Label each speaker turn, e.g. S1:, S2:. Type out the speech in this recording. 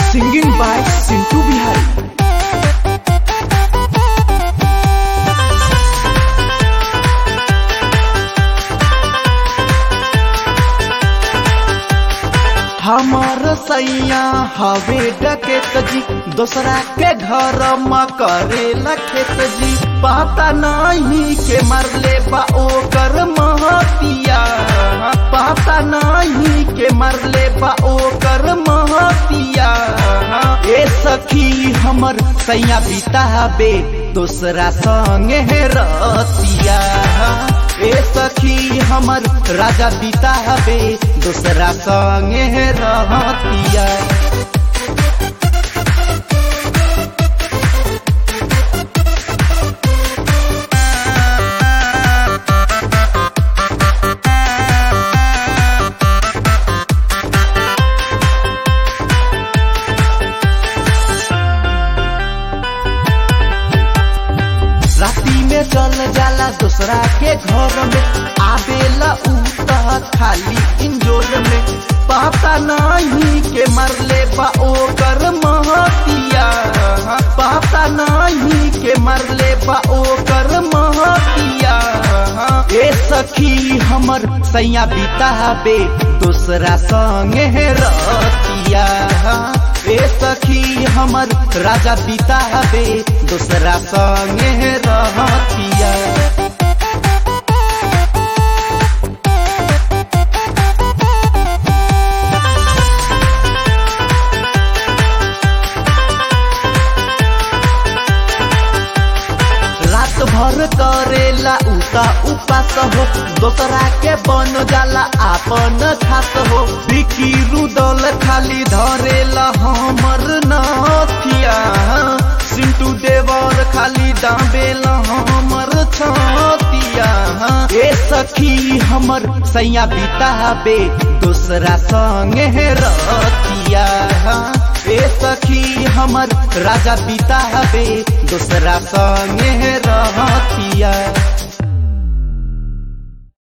S1: Singing by Sintu Bihari. हमार सैया हवे डकेत जी दोसरा के घर म करे खेत जी पता नहीं के मरले बा ओकर महतिया पता नहीं के मरले बा ओकर महतिया ए सखी हमर सैया बिताबे दोसरा संगे रतिया ए सखी हमर राजा बिताबे दोसरा संगे रहतिया राती में चल जाला दूसरा के घर में आवेला उ त खाली इंजोर में पता नहीं के मरले बा ओकर महतिया पता नहीं के मरले बा ओकर महतिया ए सखी हमर सैया बिताबे दूसरा संगे रतिया ए सखी हमर राजा बिताबे दूसरा संगे रहतिया रात भर करेला उता उपास हो दोसरा के बन जाला आपन खास हो बिकी रुदल खाली धरेला हमर नथिया सिंटू देवर खाली दाबेला हमर छतिया ए सखी हमर सैया बिताबे दोसरा संगे रतिया ए सखी हमर राजा बिताबे दोसरा संगे रहतिया